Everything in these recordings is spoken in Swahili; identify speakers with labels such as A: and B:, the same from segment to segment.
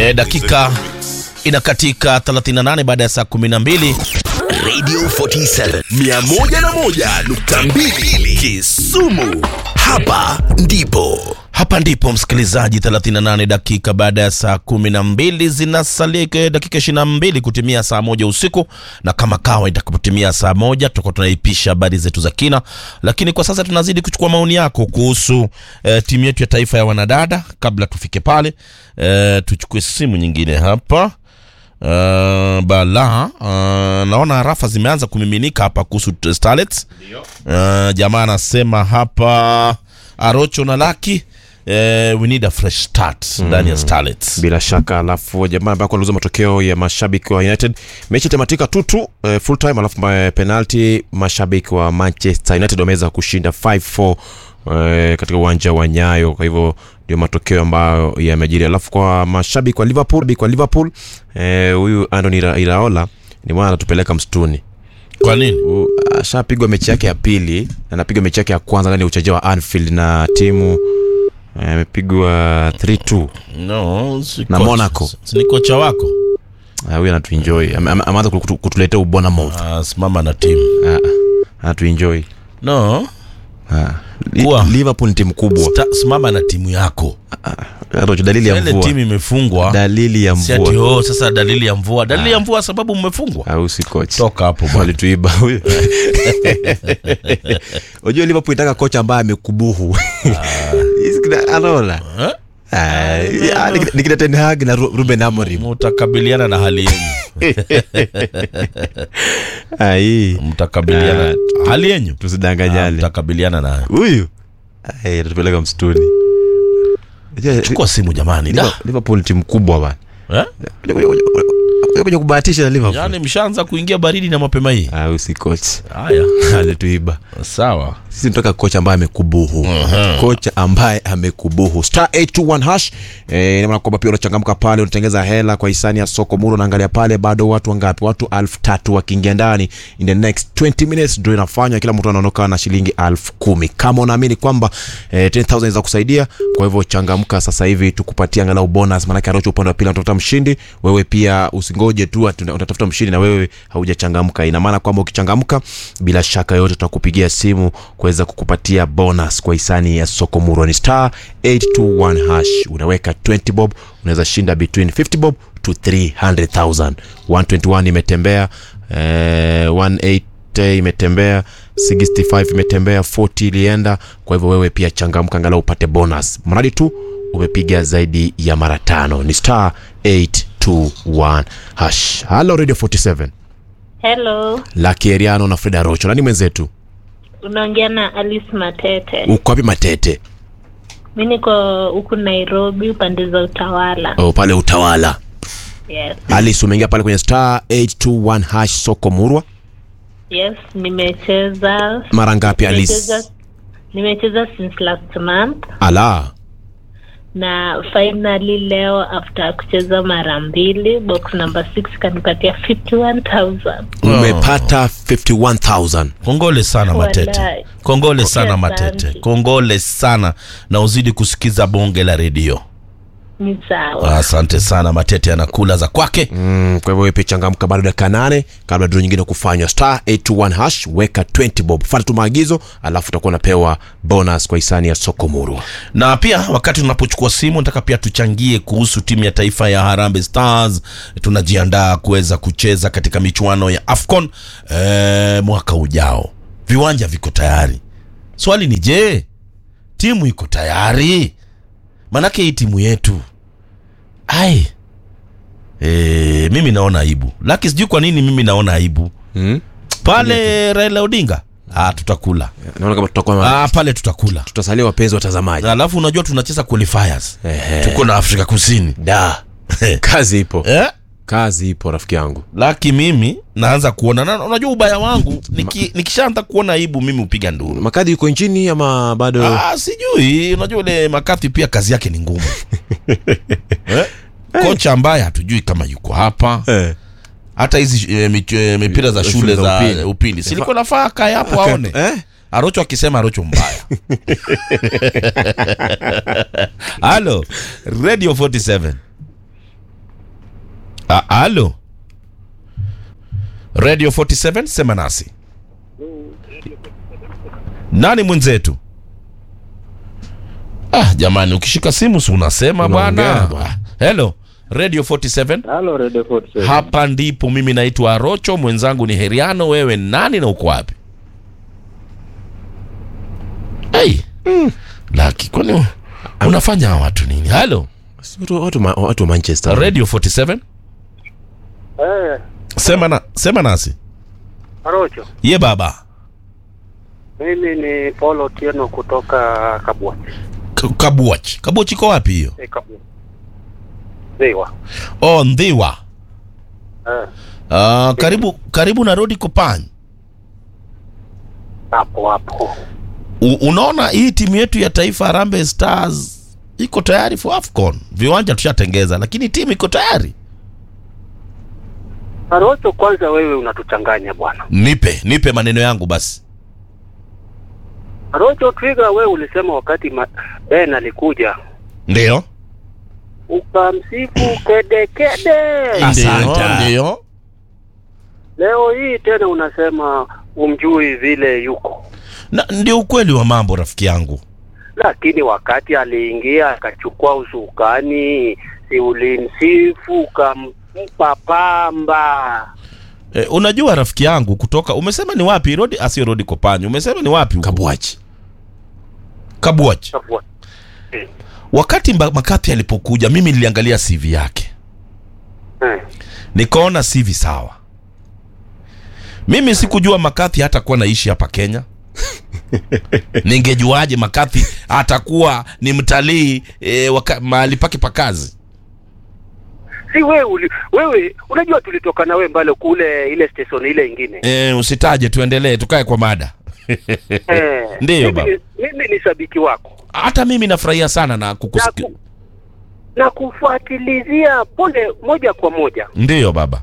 A: E, dakika inakatika 38 baada ya saa 12
B: Radio 47 101.2 Kisumu. Hapa ndipo
A: hapa ndipo msikilizaji 38 dakika baada ya saa 12 zinasalia dakika 22 kutimia saa moja usiku na kama kawa itakapotimia saa moja tutakuwa tunaipisha habari zetu za kina lakini kwa sasa tunazidi kuchukua maoni yako kuhusu eh, timu yetu ya taifa ya wanadada kabla tufike pale eh, tuchukue simu nyingine hapa Uh, bala uh, naona rafa zimeanza kumiminika hapa kuhusu t- starlets uh, jamaa anasema hapa arocho na laki uh, we need a fresh start ndani ya starlets
C: bila shaka alafu jamaa ambaye aliuza matokeo ya mashabiki wa united mechi itamatika tutu eh, full time alafu eh, penalty mashabiki wa manchester united wameweza kushinda 5-4 eh, katika uwanja wa nyayo kwa hivyo ndio matokeo ambayo yamejiri alafu kwa mashabiki wa liverpool kwa liverpool eh, huyu andoni Ira- iraola ni mwana anatupeleka msituni
A: kwa nini
C: U- ashapigwa mechi yake ya pili na anapigwa mechi yake ya kwanza ndani ya uchaja wa anfield na timu eh, amepigwa 3-2
A: no si
C: Na
A: kocha-
C: Monaco.
A: si ni kocha wako
C: Ah, huyu anatuenjoy Ame- ame- ameanza kutu- kutuletea ubona mouth
A: uh, simama na timu
C: Ah, ah, anatuenjoy
A: no
C: Ah. Li-
A: Kuwa.
C: liverpool ni timu kubwa
A: sta, simama na timu yako
C: Rocho, dalili ya
A: ile
C: mvua
A: timu imefungwa
C: dalili ya
A: si ati
C: mvua
A: oh, sasa dalili ya mvua dalili ya mvua sababu mmefungwa
C: au si coach
A: toka hapo bwana.
C: walituiba huyu unajua liverpool itaka kocha ambaye amekubuhu Hizi kina- anaona
A: Eh?
C: Ah, ah, ni kina- ni kina Ten Hag na Ru- ruben amorim
A: mtakabiliana na hali yenyu
C: Ah, hii
A: mtakabiliana hali yenyu Ah,
C: tusidanganyane
A: mtakabiliana nayo
C: huyu Ah, atupeleka msituni Unajua,
A: chukua simu jamani da.
C: Liverpool- liverpool ni timu kubwa bana
A: Eh?
C: Kuja- kuja- kuja- kuja kubahatisha na liverpool
A: yaani mshaanza kuingia baridi na mapema hii
C: Ah, usi coach
A: haya
C: alituiba
A: sawa
C: sisi tunataka kocha ambaye amekubuhu kocha ambaye amekubuhu star 821 hash eh, ina maana kwamba pia unachangamka pale unatengeza hela kwa hisani ya soko muru unaangalia pale bado watu wangapi watu elfu tatu wakiingia ndani in the next 20 minutes ndio inafanywa kila mtu anaondoka na shilingi elfu kumi kama unaamini kwamba eh, 10000 za kusaidia kwa hivyo changamka sasa hivi tukupatia angalau bonus maanake arocho upande wa pili anatafuta mshindi wewe pia usingoje tu ati una- unatafuta mshindi na wewe haujachangamka ina maana kwamba ukichangamka bila shaka yote tutakupigia simu kuweza kukupatia bonus kwa hisani ya soko muro ni star 821 hash unaweka 20 bob unaweza shinda between 50 bob to 300000 121 imetembea eh, 180 imetembea 65 imetembea 40 ilienda kwa hivyo wewe pia changamka angalau upate bonus mradi tu umepiga zaidi ya mara tano ni star 821 hash halo radio 47
D: Hello,
C: laki eriano na freda rocho nani mwenzetu
D: unaongea na Alice Matete.
C: uko wapi matete
D: Mi niko huku Nairobi, upande za Utawala.
C: oh, pale utawala
D: Yes,
C: alis umeingia pale kwenye star 821 hash soko murwa
D: yes, nimecheza
C: mara ngapi alis
D: nimecheza nimecheza since last month
C: ala
D: na finally leo after kucheza mara mbili box number 6 kanipatia 51000
C: umepata 51000
A: kongole sana matete
D: Walai.
A: kongole sana
D: Asante.
A: matete kongole sana na uzidi kusikiza bonge la redio
D: ni sawa.
A: asante sana matete anakula za kwake
C: Mm, kwa hivyo wewe pia changamka bado dakika nane kabla dro nyingine kufanywa star 821 hash weka 20 bob fata tu maagizo alafu utakuwa unapewa bonus kwa hisani ya soko murwa
A: na pia wakati tunapochukua simu nataka pia tuchangie kuhusu timu ya taifa ya harambe stars tunajiandaa kuweza kucheza katika michuano ya afcon e, mwaka ujao viwanja viko tayari swali ni je timu iko tayari manake hii timu yetu ai e, mimi naona aibu laki sijui kwa nini mimi naona aibu
C: mm?
A: pale raila odinga ah, tutakula
C: naona kama tutakuwa
A: ah, pale tutakula
C: tutasalia wapenzi watazamaji
A: alafu unajua tunacheza qualifiers
C: Ehe.
A: tuko na afrika kusini
C: da kazi ipo
A: eh?
C: kazi ipo rafiki yangu
A: laki mimi naanza kuona na unajua ubaya wangu niki, nikishaanza kuona aibu mimi hupiga nduru
C: makadhi yuko nchini ama bado
A: ah, sijui unajua ule makathi pia kazi yake ni ngumu eh? kocha ambaye hatujui kama yuko hapa
C: eh.
A: hata hizi eh, mich- eh, mipira za shule
C: Shule za
A: za
C: upili.
A: upili silikuwa nafaa kae hapo aone
C: eh?
A: arocho akisema arocho mbaya halo radio 47 A- alo radio 47 sema nasi nani mwenzetu ah jamani ukishika simu si unasema
C: Unaongea
A: bwana
C: bwana.
A: Ah, hello radio 47
E: Halo Radio 47.
A: hapa ndipo mimi naitwa arocho mwenzangu ni heriano wewe nani na uko wapi hey. laki kwani unafanya hawa watu nini halo
C: Si watu- watu ma- watu wa manchester
A: radio 47
E: Eh,
A: sema, na, sema nasi
E: Arocho.
A: ye baba
E: Mimi ni Paul Otieno kutoka Kabwa.
A: K- kabuach kabuach iko wapi hiyo
E: Eh, Kabwa. Ziwa.
A: oh ndhiwa
E: Eh,
A: uh, karibu karibu na rodi kopany
E: hapo hapo.
A: U, unaona hii timu yetu ya taifa Harambee Stars iko tayari for AFCON. Viwanja tushatengeza, lakini timu iko tayari.
E: Arocho, kwanza wewe unatuchanganya bwana.
A: Nipe nipe maneno yangu basi.
E: Arocho Twiga, wewe ulisema wakati ma... Ben alikuja
A: Ndio
E: ukamsifu kede kede.
C: Asante.
A: ndio.
E: Leo hii tena unasema umjui vile yuko,
A: Na ndio ukweli wa mambo rafiki yangu.
E: lakini wakati aliingia akachukua usukani, si ulimsifu ukampa pamba
A: E, unajua rafiki yangu kutoka umesema ni wapi rodi asio rodi kopany umesema ni wapi huko?
C: kabwachi
A: Kabuach.
E: Kabwa.
A: Wakati Mba- Makapi alipokuja mimi niliangalia CV yake.
E: Eh.
A: nikaona sivi sawa mimi sikujua makathi hatakuwa naishi hapa kenya ningejuaje makathi atakuwa ni mtalii e, waka, mahali pake pa kazi
E: si wewe uli, wewe unajua tulitoka na wewe mbale kule ile station ile ingine
A: e, usitaje tuendelee tukae kwa mada
E: eh,
A: Ndiyo,
E: mimi,
A: baba.
E: ni- mimi ni shabiki wako
A: hata mimi nafurahia sana na
E: na,
A: kukusiki...
E: ku, na kufuatilizia pole moja kwa moja
A: ndiyo baba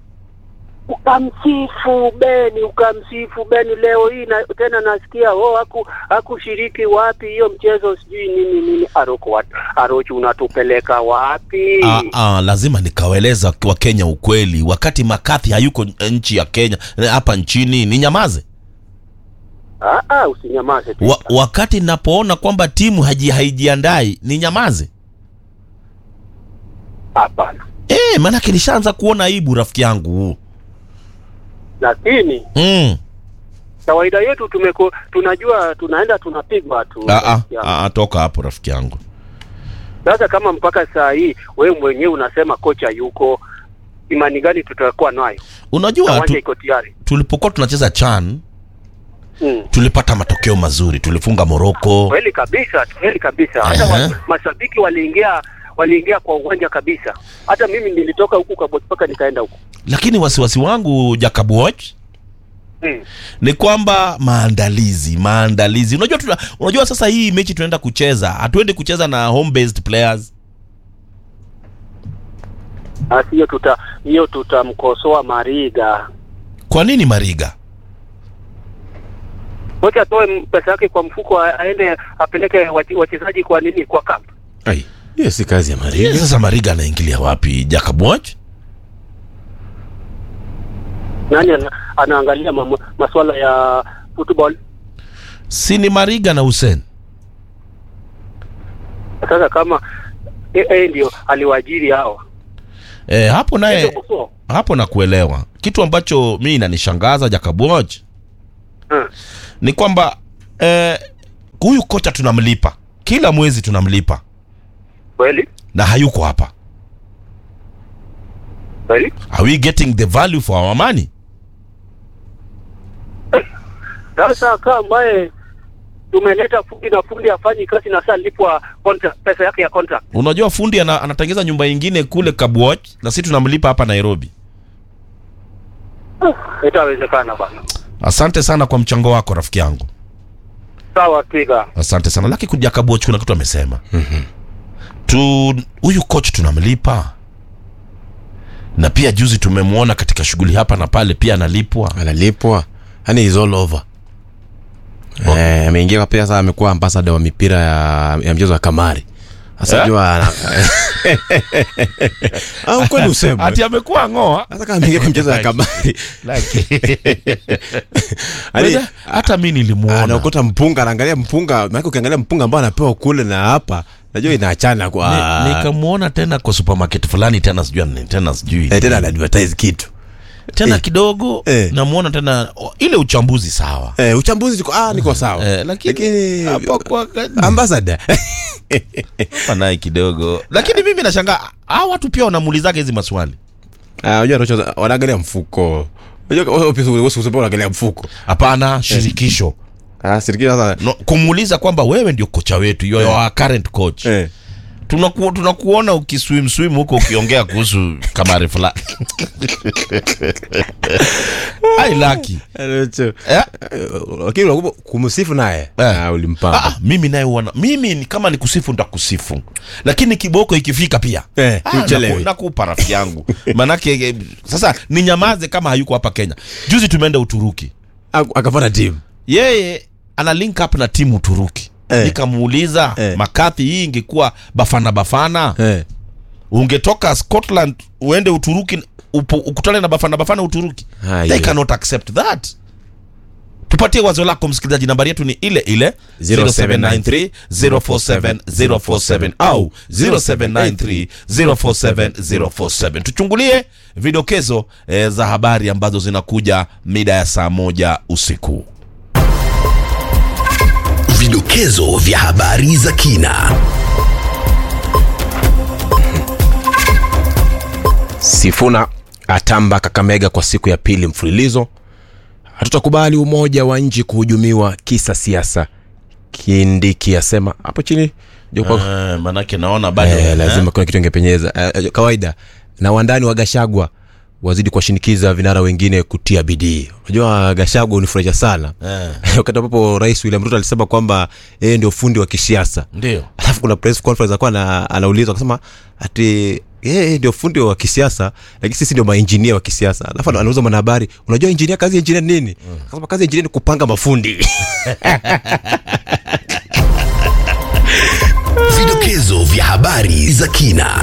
E: ukamsifu Beni ukamsifu Beni leo hii na, tena nasikia oh, haku hakushiriki wapi hiyo mchezo sijui nini nini Aroko wat, Arochi unatupeleka wapi
A: ah, ah, lazima nikawaeleza wakenya ukweli wakati makathi hayuko nchi ya kenya eh, hapa nchini ni nyamaze
E: ah, ah, usinyamaze tu.
A: wa, wakati napoona kwamba timu haji, haijiandai ni nyamaze
E: hapana
A: e, maanake nishaanza kuona aibu rafiki yangu
E: lakini
A: mm.
E: kawaida yetu tumeko tunajua tunaenda tunapigwa tu
A: Ah, ah,
E: Ya.
A: ah, ah, toka hapo rafiki yangu
E: Sasa kama mpaka saa hii wewe mwenyewe unasema kocha yuko, imani gani tutakuwa nayo? Na
A: unajua
E: uwanja
A: tu,
E: iko tayari.
A: tulipokuwa tunacheza chan
E: Mm.
A: tulipata matokeo mazuri tulifunga moroko
E: Kweli kabisa, kweli kabisa. Hata
A: Aha.
E: wa, mashabiki waliingia waliingia kwa uwanja kabisa. Hata mimi nilitoka huku Kaboti mpaka nikaenda huku.
A: lakini wasiwasi wangu jakabuoch
E: Mm.
A: ni kwamba maandalizi maandalizi unajua tuna, unajua sasa hii mechi tunaenda kucheza hatuendi kucheza na home based players
E: Basi hiyo tuta hiyo tutamkosoa Mariga.
A: kwa nini mariga
E: Kocha atoe m- pesa yake kwa mfuko a- aende apeleke wache- wachezaji kwa nini kwa camp.
C: ai hiyo si kazi ya
A: Yes,
C: mariga
A: sasa mariga anaingilia wapi jakabuoch
E: Nani ana, anaangalia mambo- masuala ya football?
A: si ni mariga na hussein
E: Sasa kama yeye ndio aliwaajiri hao.
A: e, hapo naye
E: Ndio kuso.
A: hapo nakuelewa kitu ambacho mi inanishangaza jakabuoch
E: Hmm.
A: ni kwamba eh, huyu kocha tunamlipa kila mwezi tunamlipa
E: Kweli?
A: na hayuko hapa
E: Kweli?
A: are we getting the value for our money
E: Sasa kama ambaye tumeleta fundi na fundi afanyi kazi na saa lipwa contract, pesa yake ya contract.
A: unajua fundi ana, anatengeza nyumba ingine kule kabuoch na si tunamlipa hapa nairobi
E: Itawezekana bana.
A: asante sana kwa mchango wako rafiki yangu
E: Sawa Twiga.
A: asante sana laki kuja kabuoch kuna kitu amesema tu huyu coach tunamlipa na pia juzi tumemwona katika shughuli hapa na pale pia analipwa
C: analipwa yani is all over Eh, ameingia pia sasa amekuwa ambassador wa mipira ya, ya mchezo wa kamari Sasa
A: Eh?
C: jua ana- au kweli useme
A: ati amekuwa ng'oa
C: hata kama ameingia kwa mchezo ya kamari Yaani,
A: Weza, hata mi nilimuona
C: anaokota mpunga anaangalia mpunga maana ukiangalia mpunga ambao anapewa kule na hapa najua inaachana kwa
A: Ni- nikamwona tena kwa supermarket fulani tena sijui ni- tena sijui
C: eh, tena ana advertise kitu
A: tena
C: eh.
A: kidogo
C: Eh.
A: namuona tena o, ile uchambuzi sawa
C: eh, uchambuzi niko ah niko sawa
A: eh, lakini
C: lakini
A: hapo kwa
C: ambassador
A: hapa naye kidogo lakini mimi nashangaa hawa watu pia wanamuulizaga hizi maswali
C: ah unajua Rocho, wanaangalia mfuko unajua wewe pia wewe usipende unaangalia mfuko
A: hapana shirikisho
C: ah serikali sasa
A: no, kumuuliza kwamba wewe ndio kocha wetu you are our current coach
C: eh
A: tunaku, tunakuona ukiswim swim huko ukiongea kuhusu kamari fulani ai laki
C: Rocho.
A: eh?
C: Eh, lakini unakumbuka kumsifu naye
A: Eh.
C: ah ulimpamba
A: Ah, mimi naye wana mimi ni kama ni kusifu nitakusifu lakini kiboko ikifika pia
C: Eh,
A: ah,
C: uchelewe.
A: naku- nakupa rafiki yangu manake eh, sasa ni nyamaze kama hayuko hapa kenya juzi tumeenda uturuki
C: Ak- akapata timu
A: yeye ana link up na timu uturuki
C: Eh.
A: nikamuuliza
C: Eh.
A: makathi hii ingekuwa bafana bafana
C: eh
A: ungetoka scotland uende uturuki upo, ukutane na bafana bafana uturuki
C: Ah,
A: they
C: yeah.
A: cannot accept that tupatie wazo lako msikilizaji nambari yetu ni ile ile 0793 047 047 au 0793 047 047 tuchungulie vidokezo eh, za habari ambazo zinakuja mida ya saa moja usiku
B: Vidokezo vya habari za kina.
C: Sifuna atamba Kakamega kwa siku ya pili mfululizo. Hatutakubali umoja wa nchi kuhujumiwa kisa siasa. Kindiki asema hapo chini ndio kwa
A: eh, manake naona bado
C: eh, lazima kuna kitu ingepenyeza eh, eh, kawaida. Na wandani wa Gashagwa wazidi kuwashinikiza vinara wengine kutia bidii. Unajua Gashagwa unifurahisha sana
A: eh,
C: wakati ambapo Rais William Ruto alisema kwamba yeye ndio fundi wa kisiasa
A: ndio
C: alafu kuna press conference akuwa ana, anaulizwa akasema ati yeye ndio fundi wa kisiasa lakini sisi ndio mainjinia wa kisiasa alafu mm. anauza mwanahabari unajua injinia kazi ya injinia ni nini akasema kazi ya injinia ni kupanga mafundi
B: Vidokezo vya habari za kina.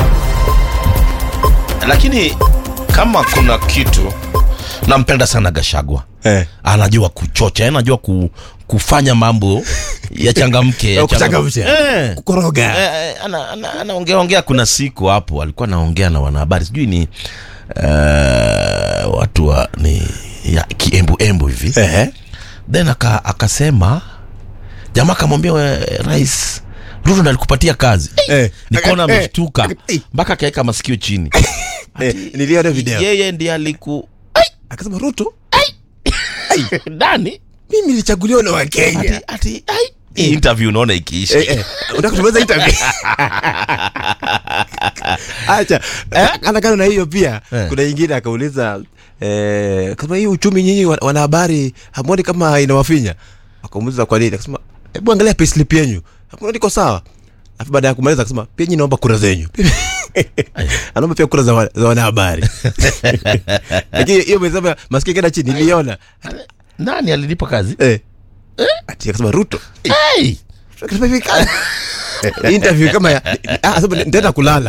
A: lakini kama kuna kitu nampenda sana gashagwa
C: eh.
A: anajua kuchocha anajua ku, kufanya mambo yachangamke
C: Ya kuchangamsha.
A: Eh.
C: kukoroga
A: Eh, eh, ana- ana- anaongea ongea kuna siku hapo alikuwa anaongea na wanahabari sijui ni uh, watu wa ni ya kiembuembu hivi
C: eh.
A: then aka, akasema jamaa akamwambia "We, rais ruto ndo alikupatia kazi
C: Eh.
A: nikaona
C: Eh.
A: ameshtuka
C: Eh.
A: mpaka akaweka masikio chini
C: eh. niliona video
A: yeye ndiye aliku
C: akasema Ruto
A: ndani
C: mimi nilichaguliwa na Wakenya
A: ati, ati, ai, hii interview unaona ikiisha
C: Eh, eh. unataka kutumeza interview acha anakana na hiyo pia
A: Eh.
C: kuna ingine akauliza eh, kama hii uchumi nyinyi wa- wanahabari hamwoni kama inawafinya akamuuliza kwa nini akasema hebu angalia payslip yenyu hamwoni iko sawa alafu baada ya kumaliza akasema pia nyinyi naomba kura zenyu anaomba pia kura za, wa, za wanahabari lakini hiyo mesema masikio kenda chini niliona
A: nani alinipa kazi
C: eh. ati akasema ruto
A: hey!
C: Akasema hivi, ka- interview kama ya ah, sema nitaenda kulala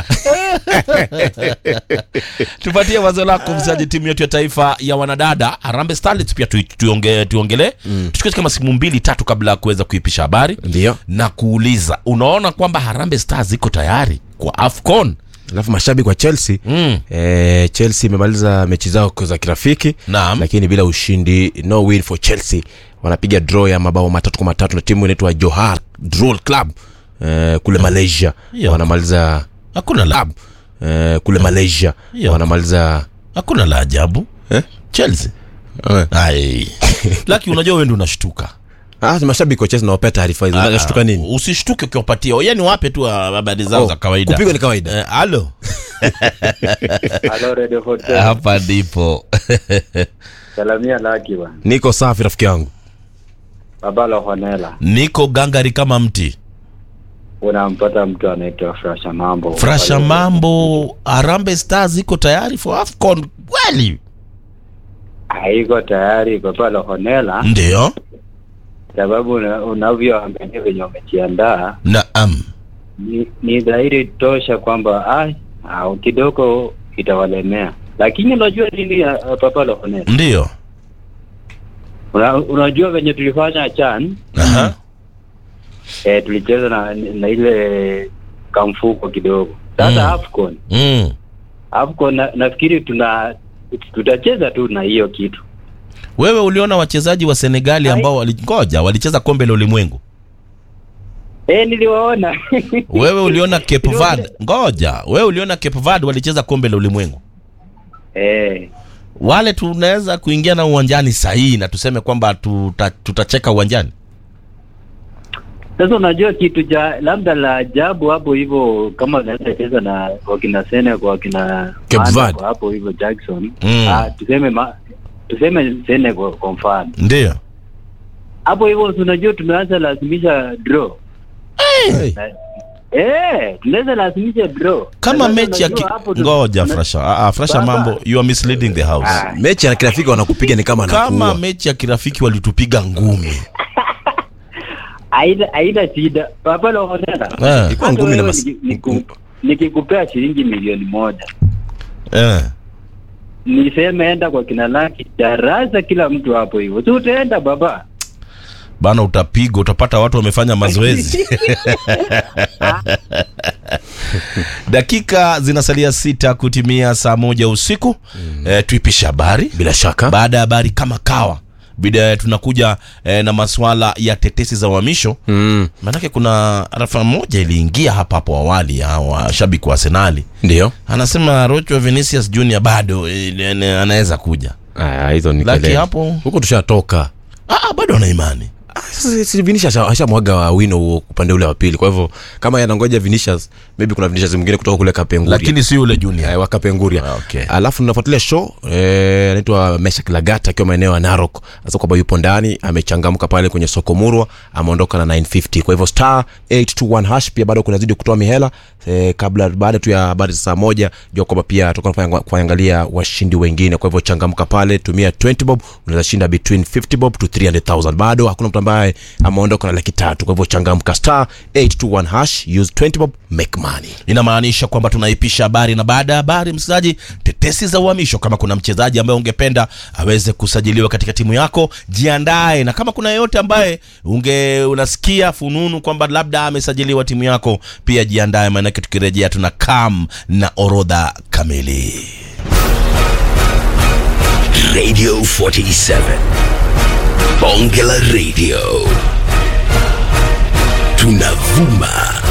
A: tupatie wazo lako msaji timu yetu ya taifa ya wanadada harambe starlets pia tu- tuonge- tuongelee mm. tuchukue kama simu mbili tatu kabla ya kuweza kuipisha habari
C: ndio
A: na kuuliza unaona kwamba harambe stars iko tayari kwa afcon
C: alafu mashabiki wa chelsea
A: mm.
C: eh, chelsea imemaliza mechi zao za kirafiki
A: Naam.
C: lakini bila ushindi no win for chelsea wanapiga draw ya mabao matatu kwa matatu na timu inaitwa johar Drol club eh, kule malaysia
A: Hiyo.
C: wanamaliza
A: hakuna la
C: eh, kule malaysia
A: Hiyo.
C: wanamaliza
A: hakuna la ajabu
C: Eh?
A: chelsea
C: eh.
A: ai laki unajua wewe ndio unashtuka
C: ah, mashabiki wa chelsea nawapea taarifa hizo
A: Ah,
C: nashtuka nini
A: usishtuke ukiwapatia yani wape tu ah, habari zao
C: Oh,
A: za kawaida
C: kupigwa ni kawaida.
A: Eh, halo
E: Halo Radio Hotel.
A: hapa ndipo
E: Salamia Laki bwana.
C: niko safi rafiki yangu
E: Baba Honela.
A: niko gangari kama mti
E: Unampata mtu anaitwa Frasha Mambo.
A: frasha mambo harambe stars iko tayari for afcon kweli
E: Haiko tayari Baba Honela
A: ndio
E: sababu una- unavyoangalia venye wamejiandaa
A: naam
F: ni, ni dhahiri tosha kwamba ah, ah, kidogo itawalemea, lakini unajua nini ya ya Papa Lokonet,
A: Ndiyo.
F: Una, unajua venye tulifanya CHAN
A: Aha.
F: eh, tulicheza na, na ile kamfuko kidogo. Sasa
A: Mm.
F: AFCON
A: Mm.
F: AFCON na, nafikiri tuna tutacheza tu na hiyo kitu
A: Wewe uliona wachezaji wa Senegali ambao walingoja walicheza kombe la ulimwengu.
F: eh, niliwaona
A: Wewe uliona Cape
F: Niliwaona.
A: Verde. Ngoja, wewe uliona Cape Verde walicheza kombe la ulimwengu.
F: eh,
A: Wale tunaweza kuingia na uwanjani sahihi na tuseme kwamba tuta, tutacheka uwanjani.
F: Sasa unajua kitu cha labda la ajabu hapo hivyo, kama unaweza cheza na wakina Senegal wakina
C: Cape
F: Manda
C: Verde.
F: kwa hapo hivyo Jackson
A: Mm.
F: ah, tuseme ma, tuseme Senegal kwa mfano
A: Ndio.
F: hapo hivyo, si unajua tumeanza lazimisha draw
C: Hey.
F: Na- eh, tunaweza lazimisha draw
A: Kama
F: Sasa
A: mechi ya ki...
F: unajua hapo tu-
A: ngoja
F: tuna-
A: Frasha. Ah, ah, Frasha
F: Baba.
A: mambo you are misleading the house.
F: Ah.
C: mechi ya kirafiki wanakupiga ni kama
A: Kama
C: nakuua
A: mechi ya kirafiki walitupiga ngumi.
F: haina haina shida papa Lokolela.
A: Eh.
C: Ilikuwa
F: Hata
C: ngumi na
F: wewe
C: mas-
F: niki- niku- nikikupea shilingi milioni moja
A: Eh.
F: niseme enda kwa kina laki darasa kila mtu hapo hivyo si utaenda baba
A: Bana utapigwa, utapata watu wamefanya mazoezi. Dakika zinasalia sita kutimia saa moja usiku. Eh, tuipishe habari.
C: bila shaka
A: Baada ya habari kama kawa bida tunakuja eh, na masuala ya tetesi za uhamisho
C: mm.
A: maanake kuna rafa moja iliingia hapa hapo awali ya washabiki wa Arsenali
C: ndio
A: anasema Rocho Vinicius Junior bado eh, eh, anaweza kuja
C: Aya, hizo ni
A: Laki
C: kelele.
A: hapo.
C: huko tushatoka
A: ah, bado ana imani
C: Ah, sasa si Vinicius asha- ashamwaga wino huo upande ule wa pili kwa hivyo kama yanangoja Vinicius maybe kuna Vinicius mwingine kutoka kule Kapenguria
A: lakini si yule Junior
C: Eh, wa Kapenguria
A: Ah, okay.
C: alafu nafuatilia show eh, anaitwa Meshak Lagata akiwa maeneo ya Narok sasa kwamba yupo ndani amechangamka pale kwenye soko murwa ameondoka na 950 kwa hivyo star 821 hash pia bado kunazidi kutoa mihela eh, kabla baada tu ya habari za saa moja jua kwamba pia tutakuwa kuangalia washindi wengine kwa hivyo changamka pale tumia 20 bob unaweza shinda between 50 bob to 300000 bado hakuna mtu ambaye ameondoka na laki tatu kwa hivyo changamka star 821 hash use 20 bob make money
A: inamaanisha kwamba tunaipisha habari na baada ya habari msikilizaji tetesi za uhamisho kama kuna mchezaji ambaye ungependa aweze kusajiliwa katika timu yako jiandae na kama kuna yeyote ambaye unge unasikia fununu kwamba labda amesajiliwa timu yako pia jiandae maanake tukirejea tuna kam na orodha kamili
B: Radio 47. Bonge la Radio. Tunavuma